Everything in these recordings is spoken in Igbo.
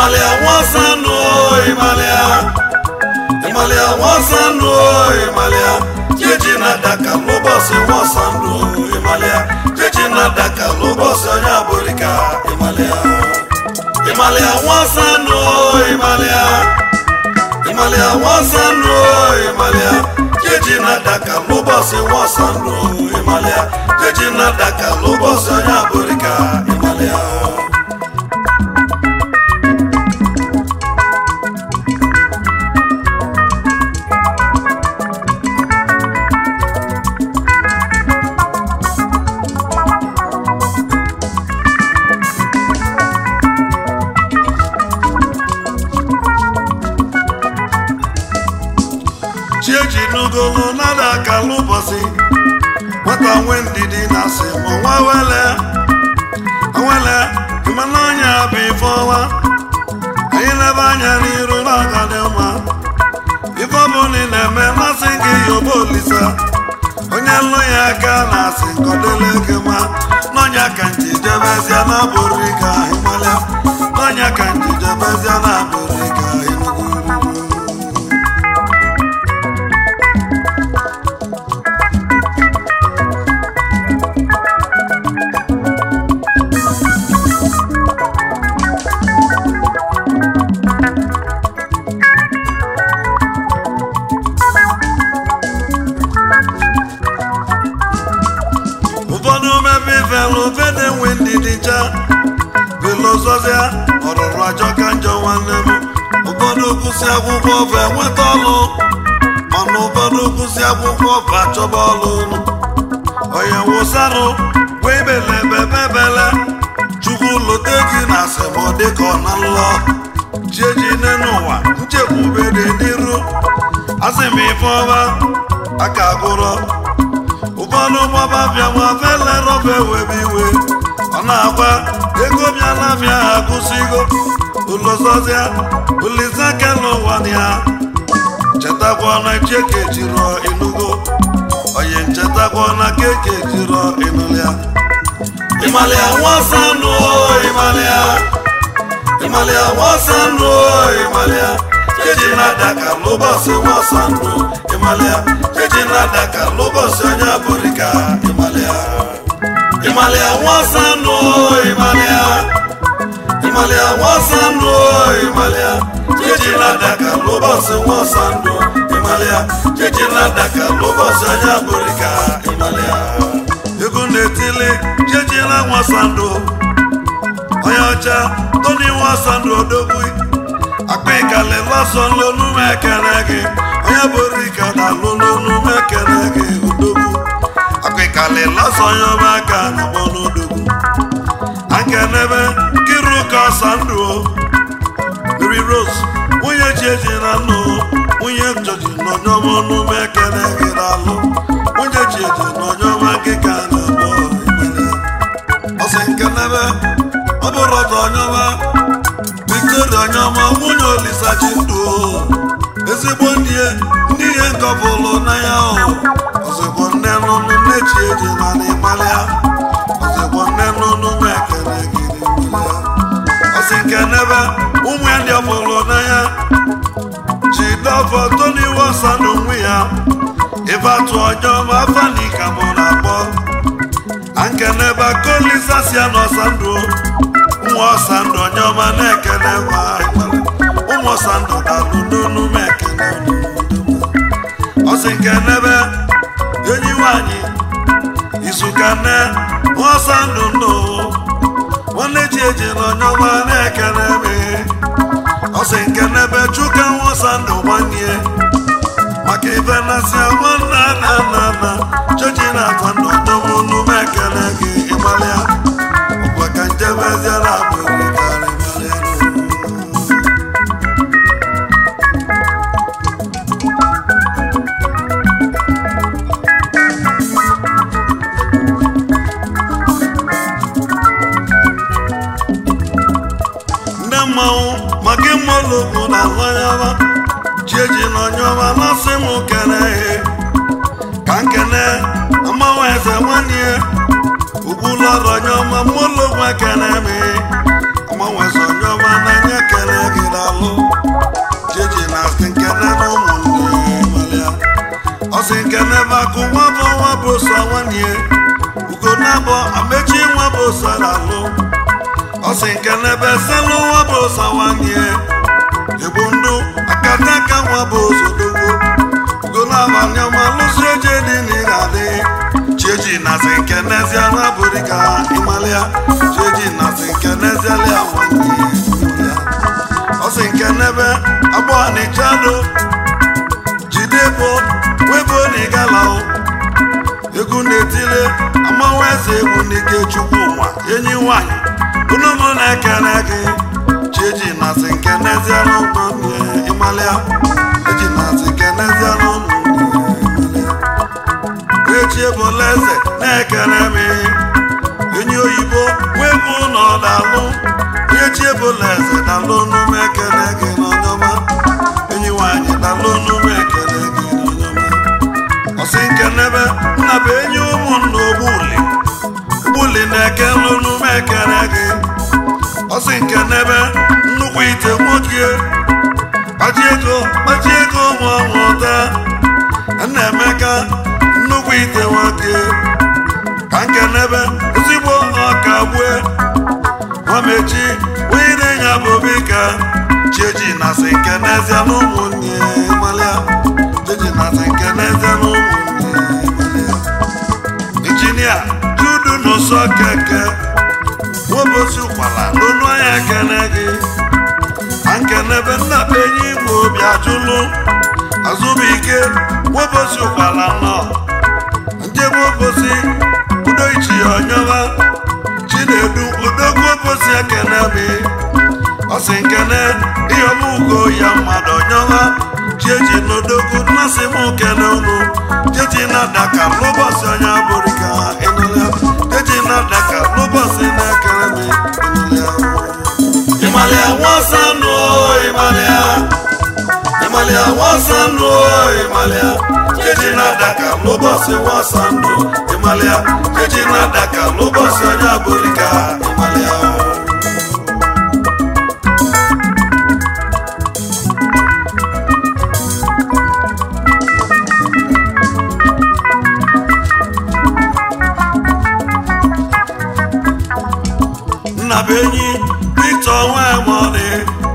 ịmalịa nwasanụ ịmalịa ịmalịa nwasanụ ịmalịa jeji na-adaka n'ụbọchị nwasanụ ịmalịa jeji na-adaka n'ụbọchị onye abụrịka ịmalịa ịmalịa nwasanụ ịmalịa ịmalịa nwasanụ ịmalịa jeji na-adaka n'ụbọchị nwasanụ ịmalịa jeji na-adaka n'ụbọchị onye abụrịka ịmalịa chieji n'ugolo nada akala ụbọchị nwata nwe ndidi na asị ma nwa wele awele ịmana ọnya bụ ife ọma anyị lebe anya n'iru n'ọga dị mma ife ọbụla ị na-eme masị gị yoba olisa onye nlụ ya aka na asị nkọdele gị ma n'ọnya ka nji jebezia na abụrụ ka ịmalịa n'ọnya ka nji jebezia na abụrụ ka ịnugwu ụfọdụ mebe ifelu fede nwe ndidi cha filozofia ọrụrụ ajọ ka njọ nwanne m ụfọdụ kwụsị akwụkwọ ọfa enweta ọlụ mana ụfọdụ kwụsị akwụkwọ ọfa achọba ọlụ onye wụsarụ wee belebebebele chukwu lote gị na asịmọ dịka ọ na nlọ chieji n'ụwa nchekwube dị n'iru asị m ife ọma aka agụrọ ụfọdụ gbaba bịa nwa fele rọfe webe iwe ọ na-agba ego bịala bịa ha kwụsịgo ụlọzọzịa ulisa kele ụwa ya chetakwa na cheke jiro inugo onye nchetakwa na keke jiro inụlịa ịmalịa nwasanụ ịmalịa ịmalịa nwasanụ ịmalịa jeji na-adaka n'ụbọchị nwasanụ ịmalịa jeji na-adaka n'ụbọchị onye abụrịka ịmalịa ịmalịa nwasanụ ịmalịa ịmalịa nwasanụ ịmalịa jeji na-adaka n'ụbọchị nwasanụ ịmalịa jeji na-adaka n'ụbọchị onye abụrịka ịmalịa ego na-etili jeji na nwasanụ onye ọcha toni nwasanụ odogwu akpa ịkali lọsọ n'onu m ekele gị onye bụrụ ike na alụ n'onu m ekele gị odogwu akpa ịkali lọsọ onye ọma aka na gbọ n'odogwu akenebe kiru ka ọsa ndụ o Mary Rose nwunye chieji na nnụ nwunye jọji n'ọnyọma ọnụ m ekele gị n'alụ nwunye chieji n'ọnyọma gị ka na-akpọ ikpere ọsị nkenebe ọ bụrụ ọtọ ọnyọma Victoria Onyema nwunye Olisa ji ndụ ezigbo ndị ndị ihe nkọpụlụ n'anya ahụ ozugbo nne nụnụ nne chi eji na n'ịmalịa ozugbo nne nụnụ m ekele gị n'ịmalịa ọsị nke nebe ụmụ ya ndị ọpụlụ n'anya ji dọfọ Tony Wosa na onwe ya ife atụ ọjọọ ma afa na ika mụ na-akpọ ankenebe kolisa si ya n'ọsa ndụ ụmụ ọsa ndụ onye ọma na-ekele nwa ụmụ ọsa ndụ dalụ n'onu m ekele ọsị nke nebe enyi nwanyị izuka nne ọsa ndụ ndụ nwanne ji eji na onye ọma na-ekele m ọsị nke nebe chuka nwa ọsa ndụ nwanne maka ife nasị nwanna na nna nna chochi na-atọ ndụ ọdọmụ unu m ekele gị ịgbalịa ọkwa ka njebeziela agbụrụ karịmarịa ndị mmanwụ maka ịmụlụgwu na ahụanyama chieji na onyeọma masị m kene ihe ka nkene mmanwụ eze nwanne ugwulọrụ onyeọma mmụlụgwu ekene m mmanwụ eze onyeọma n'anya kene bosa nwanne ugo na-abọ amechi nwa bosa na-alụ ọsị nke n'ebe selụ nwa bosa nwanne igbo ndụ akataka nwa bosa odogwo ugo na-abanye ọma lụsi oche dị n'ịga adị chieji nazi nke n'ezie na bụrụ ka ịmalịa chieji nazi nke n'ezie lịa nwanne ịmalịa ọsị nke n'ebe agbọ n'ịchado jide bụ webo n'ịgala egwu na-etile amanwa eze egwu n'ike chukwu nwa enyi nwanyị unu mụ na-ekele gị chieji nazi nke n'ezie n'ụmụ ịmalịa eji nazi nke n'ezie n'ụmụ echi ebola eze na-ekele m enyi oyibo wee bụ na ọ dalụ echi ebola eze dalụ n'ume ekele gị n'ọnyọma enyi nwanyị dalụ n'ume ekele gị n'ọnyọma ọsị nke n'ebe nna bụ enyi ụmụnna ogbuli ogbuli na-ekele n'ume ekele gị ọsị nke n'ebe nnukwu ite nwoke kpachi ego kpachi ego ụmụ ọnwụta nna-emeka nnukwu ite nwoke ka nke n'ebe ezigbo ọka gbue nwamechi onye na-enye abụbi ka chieji nasị nke n'ezie na ụmụnne malịa chieji nasị nke n'ezie na ụmụnne malịa injinia judu n'ụsọ keke nwobosi ụkwala n'onu anya kene gị na nke n'ebe nna be enyi igbo obi ajụlụ azụbụike nwobosi ụkwala nọ njebe obosi udo ichi ọnyọba chinedu odogwu obosi ekene mi ọsị nkene iheomugo ya mmadụ ọnyọba chieji n'odogwu mmasị m kene unu cheji na-adaka n'ụbọchị onye abụrịka ịnụlịa cheji na-adaka n'ụbọchị na-ekere mi ịnụlịa ịmalịa nwasanụ ịmalịa ịmalịa nwasanụ ịmalịa cheji na-adaka n'ụbọchị nwasanụ ịmalịa cheji na-adaka n'ụbọchị onye abụrịka ịmalịa nna bụ enyi Victor Nwemọdị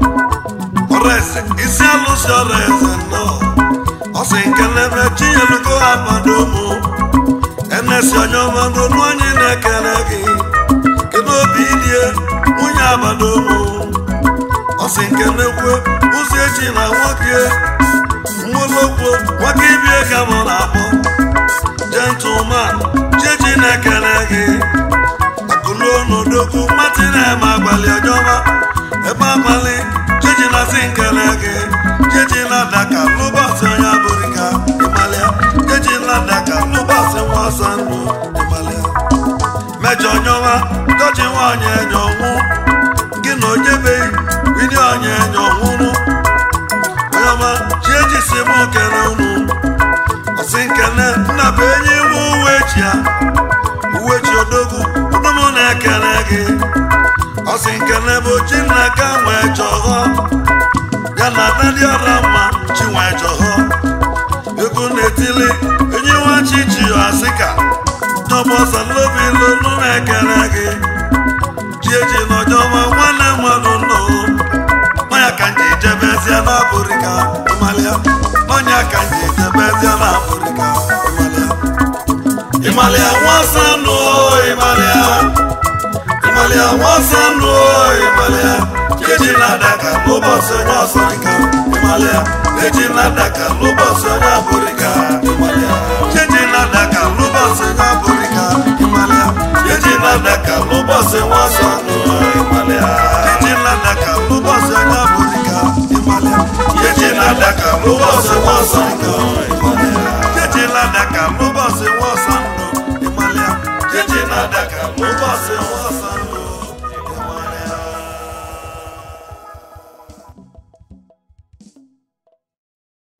ọrẹsẹ isi alụsị ọrẹsẹ nọ ọsị nkelebe chinyelugo abadomo enesi onye ọmadụ n'onye na-ekele gị kedu obi ilie nwunye abadomo ọsị nkelekwe ụzọ echi na nwoke mmụlokwo nwoke ibie ka mụ na-akpọ gentleman chechi na-ekele gị akụluonodogwu mmatị na-eme abalị ọjọma ebe abalị chechi na-asị nkele gị chechi na-adaka n'ụbọchị onye abụrịka ịmalịa chechi na-adaka n'ụbọchị nwa ọsọ ndụ ịmalịa mejọ nyọwa dọchi nwaanyị enyo nwụ gị na onyebeghị wili onye enyo nwụrụ onyeọma chiechi si m kele unu ọsị nkele nna bụ enyi iwu uwe chi ya uwe chi odogwu ụdụm na-ekele gị ọsị nkele bụ chinaka nwee chọghọ ya na adadị ọra mma chi nwee chọghọ egwu na-etili enyi nwa chi chi asịka tọbọsa lobi lonu na-ekele gị chi eji n'ọjọma nwanne mmadụ nnọ ọnya ka nji jebezie na abụrịka ịmalịa ọnya ka nji jebezie na abụrịka ịmalịa ịmalịa nwasanụ ịmalịa ịmalịa nwasanụ ịmalịa eji na-adaka n'ụbọchị onye ọsọrịka ịmalịa eji na-adaka n'ụbọchị onye abụrịka ịmalịa eji na-adaka n'ụbọchị onye abụrịka ịmalịa eji na-adaka n'ụbọchị nwasanụ ịmalịa eji na-adaka n'ụbọchị onye abụrịka ịmalịa eji na-adaka n'ụbọchị nwasanụ ịmalịa eji na-adaka n'ụbọchị nwa